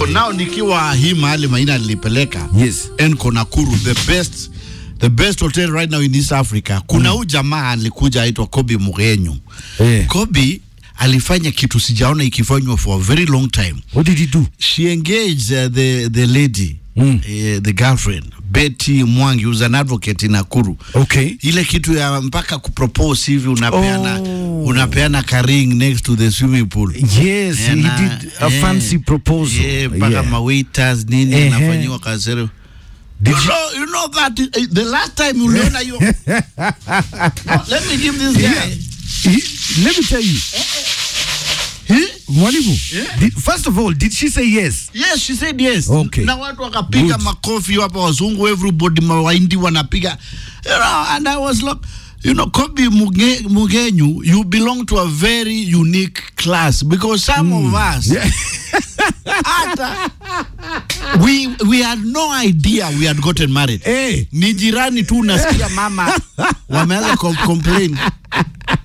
So now nikiwa hii mahali Maina nilipeleka Yes. Enco Nakuru the best the best hotel right now in East Africa. Kuna huyu jamaa alikuja aitwa Kobi Mugenyu. Eh. Kobi alifanya kitu sijaona ikifanywa for a very long time. What did he do? She engaged uh, the the lady Mm. uh, the girlfriend Betty Mwangi who's an advocate in Nakuru. Okay. Ile kitu ya mpaka kupropose hivi unapeana Oh. unapeana ka ring next to the swimming pool. Yes, he Na- did a eh, fancy proposal. Yeah, mpaka Yeah. mawaiters nini Ehe. anafanyiwa kasero. Did you, you- know, you know that uh, the last time uliona hiyo let me give this guy Yeah. He- let me tell you. He- Mwalimu, Yeah. did, first of all, did she say yes? yes she said yes Okay. na watu wakapiga Good. makofi hapa wazungu everybody mawaindi wanapiga you know and i was like you know Kobi Muge, Mugenyu you belong to a very unique class because some of us Yeah. hata we we had no idea we had gotten married Eh. ni jirani tu unasikia mama wameanza com complain